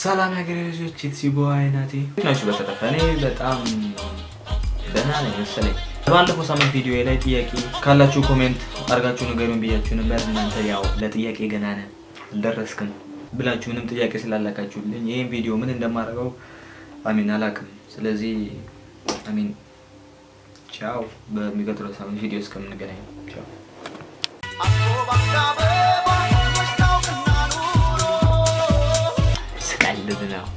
ሰላም ያገሬ ልጆች የትሲቦ አይናቴ ናችሁ። በተረፈ እኔ በጣም ደህና ነኝ መሰለኝ። ባለፈው ሳምንት ቪዲዮ ላይ ጥያቄ ካላችሁ ኮሜንት አድርጋችሁ ንገሩን ብያችሁ ነበር። እናንተ ያው ለጥያቄ ገና ነህ አልደረስክም ብላችሁ ምንም ጥያቄ ስላላካችሁልኝ ይህን ቪዲዮ ምን እንደማደርገው አሚን አላውቅም። ስለዚህ አሚን ቻው። በሚቀጥለው ሳምንት ቪዲዮ እስከምንገናኝ ቻው። ስቀልድ ነው።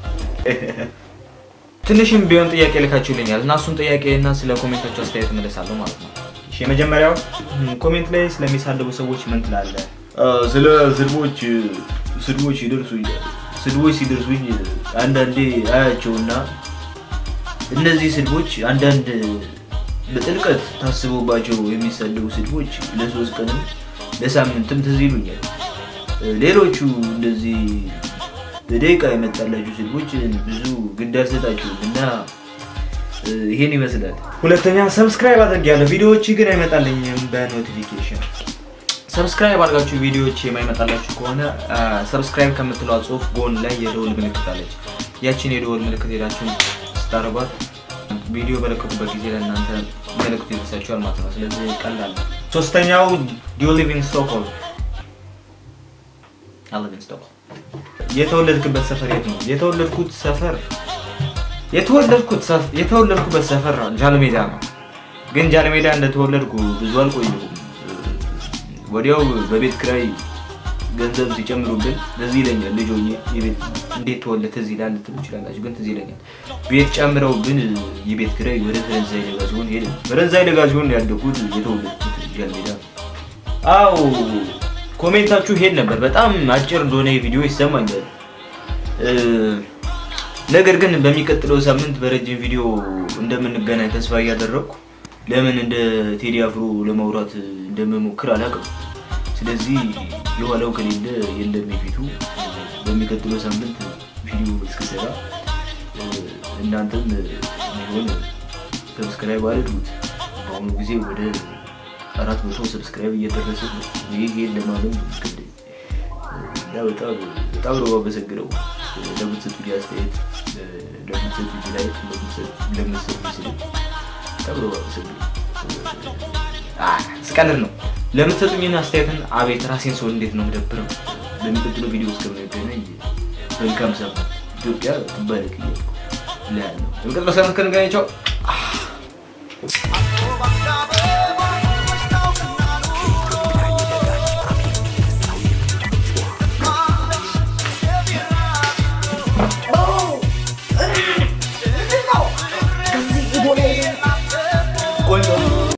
ትንሽም ቢሆን ጥያቄ ልካችሁልኛል እና እሱን ጥያቄ እና ስለ ኮሜንታችሁ አስተያየት እመለሳለሁ ማለት ነው። እሺ የመጀመሪያው ኮሜንት ላይ ስለሚሳደቡ ሰዎች ምን ትላለህ? ስለ ስድቦች ስድቦች ይደርሱኛል። ስድቦች ሲደርሱኝ አንዳንዴ አያቸውና እነዚህ ስድቦች አንዳንድ በጥልቀት ታስቦባቸው የሚሰደቡ ስድቦች ለሶስት ቀንም ለሳምንትም ትዝ ይሉኛል። ሌሎቹ እንደዚህ በደቂቃ የመጣላችሁ ስድቦች ብዙ ግድ አልሰጣችሁም እና ይሄን ይመስላል። ሁለተኛ ሰብስክራይብ አድርጌያለሁ፣ ቪዲዮዎች ግን አይመጣልኝም በኖቲፊኬሽን። ሰብስክራይብ አድርጋችሁ ቪዲዮዎች የማይመጣላችሁ ከሆነ ሰብስክራይብ ከምትለዋ ጽሁፍ ጎን ላይ የደወል ምልክት አለች። ያችን የደወል ምልክት ሄዳችሁ ስታደርጓት ቪዲዮ በለቀቁበት ጊዜ ለእናንተ መልእክቱ ይደርሳችኋል ማለት ነው። ስለዚህ ቀላል ነው። ሶስተኛው ዱ ሊቭ ኢን ስቶክሆልም? አይ ሊቭ ኢን ስቶክሆልም። የተወለድክበት ሰፈር የት ነው? የተወለድኩት ሰፈር የተወለድኩት ሰፍ- የተወለድኩበት ሰፈር ጃልሜዳ ነው። ግን ጃልሜዳ እንደተወለድኩ ብዙ አልቆየሁም። ወዲያው በቤት ክራይ ገንዘብ ሲጨምሩብን ትዝ ይለኛል። ልጅ ሆኜ የቤት እንዴት ተወለድ ትዝ ይላል ልትሉ ይችላላችሁ፣ ግን ትዝ ይለኛል። ቤት ጨምረውብን የቤት ክራይ ወደ ፈረንሳይ ደጋ ሲሆን ሄደ። ፈረንሳይ ደጋ ሲሆን ያደኩት የተወለድኩት ጃልሜዳ ነው። አው ኮሜንታችሁ ሄድ ነበር። በጣም አጭር እንደሆነ የቪዲዮ ይሰማኛል። እ፣ ነገር ግን በሚቀጥለው ሳምንት በረጅም ቪዲዮ እንደምንገናኝ ተስፋ እያደረግኩ ለምን እንደ ቴዲ አፍሮ ለማውራት እንደምሞክር አላውቅም። ስለዚህ የኋላው ከሌለ የለም የፊቱ። በሚቀጥለው ሳምንት ቪዲዮ እስክሰራ እ፣ እናንተም ቢሆን ሰብስክራይብ አድርጉት። በአሁኑ ጊዜ ወደ አራት መቶ ሰብስክራይብ እየደረሰ ነው። ይህ ይህን ለማለም ግድ እና በጣም በጣም ነው የማመሰግነው ለምትሰጡኝ አስተያየት፣ ለምትሰጡኝ ላይክ፣ ለምትሰጡኝ ስል በጣም ነው የማመሰግነው። አህ፣ ስቀልድ ነው። ለምትሰጡኝን አስተያየትን አቤት ራሴን ሰው እንዴት ነው የምደብረው። በሚቀጥለው ቪዲዮ እስከምንገናኝ መልካም ሳምንት። ኢትዮጵያ ትባረክ እያልኩ እላለሁ። በሚቀጥለው ሳምንት ከንገናኝ ቻው።